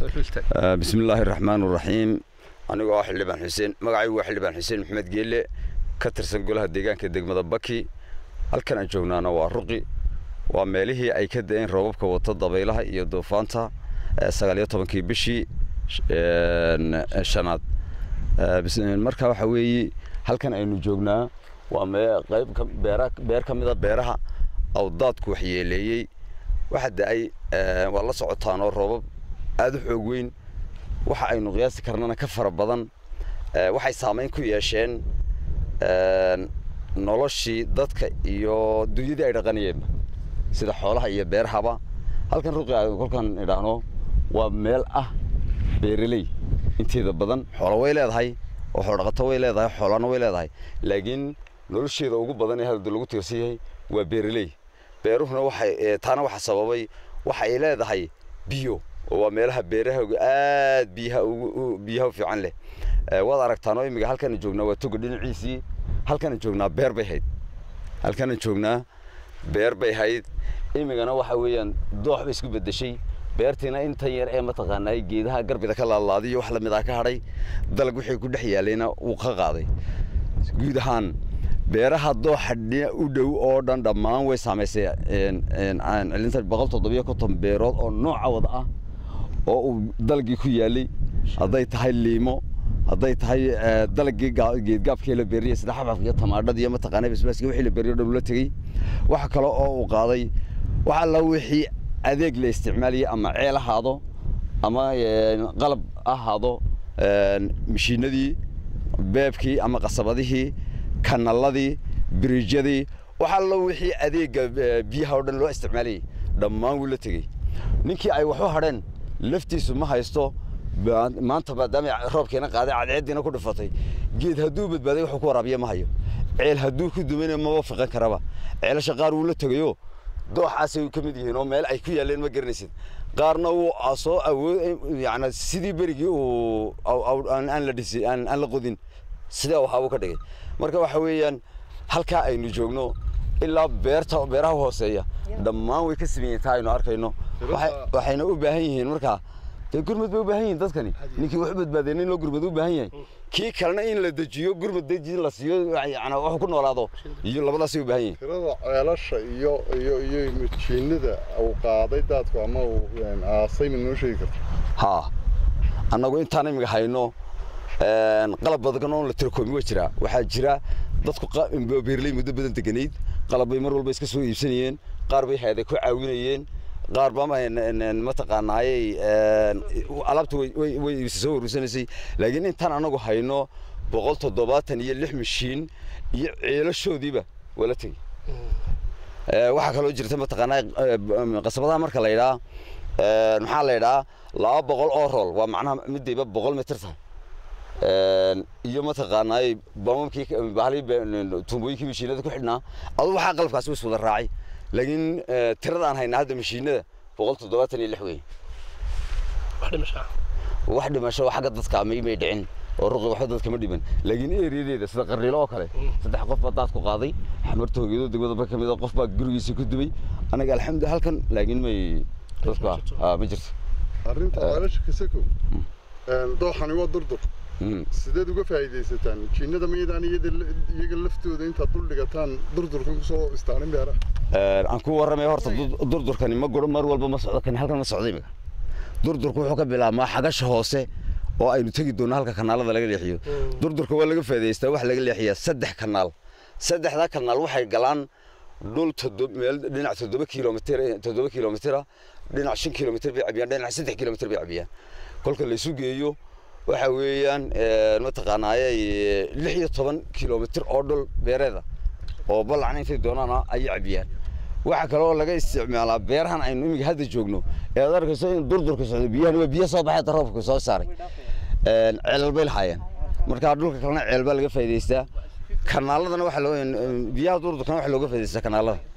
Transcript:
bismi illaahi raxmaan raxiim anigoo ah xildhibaan xuseen magacaygu waa xildhibaan xuseen maxamed geelle ka tirsan golaha deegaanka degmada baki halkan aan joognaana waa ruqi waa meelihii ay ka da-een roobabka wata dabaylaha iyo duufaanta sagaaliyo tobankii bishii shanaad marka waxa weeye halkan aynu joognaa waa qayb beer ka mida beeraha awdaadku waxyeeleeyey waxa da-ay waa la socotaanoo roobab aada u xoog weyn waxa aynu qiyaasi karnana ka fara badan waxay saamayn ku yeesheen noloshii dadka iyo dunyadii ay dhaqanayeenba sida xoolaha iyo beerhaba halkan ruqi a kolkaan idhaahno waa meel ah beeraley inteeda badan xoola way leedahay oo xoodhaqato way leedahay xoolana way leedahay laakiin nolosheeda ugu badan ee hadda lagu tiirsan yahay waa beeraley beeruhuna waxay taana waxa sababay waxa ay leedahay biyo oo waa meelaha beerahooga aad biyaha ugu biyaha u fiican leh waad aragtaanoo imiga halkana joognaa waa toga dhinaciisii halkana joognaa beer bay hayd halkana joognaa beer bay hayd imigana waxa weeyaan doox bay isku beddeshay beertiina intan yar ee mataqaanaa geedaha garbida ka laalaadiyo wax lamid ah ka hadhay dalag wixii ku dhex yaalayna wuu ka qaaday guud ahaan beeraha dooxa u dhow oo dhan dhammaan way saamaysay cilinta boqol toddobiyo konton beerood oo nooca wada ah oo uu dalagii ku yaalay hadday tahay liimo hadday tahay dalagii geedgaabkii la beeriyay sida xabxabka iyo tamaadhada iyo mataqaanaa basbaaska wixii la beeriyo dhan ula tegey waxa kale oo uu qaaday wax alla wixii adeeg la isticmaalayay ama ceel ahaado ama qalab ahaado mashiinadii beebkii ama qasabadihii kanaladii biriijyadii wax allo wixii adeegga biyaha oo dhan loo isticmaalayay dhammaan wuu la tegey ninkii ay waxu hadheen laftiisu ma haysto maanta maadaama roobkiina qaaday cadceeddiina ku dhifatay geed hadduu badbaaday wuxuu ku waraabiya ma hayo ceel hadduu ku dumayna maba fiqan karaba ceelasha qaar wuu la tegayo dooxaasay ka mid yihiin oo meel ay ku yaaleen ma garanaysid qaarna wuu soo awood yani sidii berigii uu aan la dhisi aan la qodin sidee waxaabuu ka dhigay marka waxa weeyaan halkaa aynu joogno ilaa beerta beeraha hooseeya dhammaan way ka sameeyeen taa aynu arkayno waxayna u baahan yihiin markaa dee gurmad bay u baahan yihiin dadkani ninkii wax badbaadeen in loo gurmad u baahan yahay kii kalena in la dejiyo gurmad deji la siiyo yani wax ku noolaado iyo labadaasay u baahan yihiin tirada ceelasha iyo iyo iyo majiinada uu qaaday daadku ama uu aasay ma noo sheegi karta haa annagu intaan imiga hayno qalab badan oo la tirokoomi waa jiraa waxaa jira dadku beerley muddo badan deganayd qalab bay mar walba iska soo iibsanayeen qaar bay hayday ku caawinayeen qaar ba mataqaanaayey alaabta way soo warursanaysay laakiin intaan anagu hayno boqol toddobaatan iyo lix mashiin iyo ceelashoodiiba waa la tegey waxaa kaloo jirta mataqaanaa qasabadaha marka la yidhaa maxaa la yidhaa laba boqol oo rool waa macnaha midayba boqol mitir tahay iyo mataqaanaay bamamkii bahalii tuumbooyinkii mashiinada ku xidhnaa adu waxaa qalabkaasi way iswada raacay laakiin tirada aan haynaa hadda mashiinada boqol toddobaatan iyo lix wey wax dhimasho xagga dadka may may dhicin oo ruqi waxba dadka ma dhiman laakiin eeriyadeeda sida qarriilo oo kale saddex qof baa daad ku qaaday xamarta hoogeedo degmada ba ka mid a qof baa gurigiisa ku dubay anaga alxamdulilah halkan laakiin may dadku ma jirto arrinta ceelasha kasakow dooxani waa durdur sideed uga faa'iidaysataan jiinada maydaan iyaga laftooda intaad dul dhigataan durdurkan kusoo istaanin beeraha aan ku warramay horta durdurkani ma guro mar walba ma socdo kani halkan ma socdo imika durdurku wuxuu ka bilaabmaa xagasha hoose oo aynu tegi doonno halka kanaalada laga leexiyo durdurka waa laga faa'iidaystaa waxa laga leexiyaa saddex kanaal saddexdaa kanaal waxay galaan dhul meel dhinac toddoba kilomitir toddoba kilomitira dhinac shan kilomitir bay cabiyaan dhinac saddex kilomitir bay cabiyaan kolka la isu geeyo waxa weeyaan mataqaanaaye lix iyo toban kilomitir oo dhul beereeda oo ballacna intay doonaana ayay cabiyaan waxaa kaloo laga isticmaalaa beerahan aynu imiga hadda joogno ee aad arkayso in durdurka socdo biyahan waa biyo soo baxay roobka soo saaray ceelal bay lahaayeen marka dhulka kalena ceel baa laga faa'iidaystaa kanaaladana waxa loo biyaha durdurkana waxa looga faa'iidaystaa kanaalada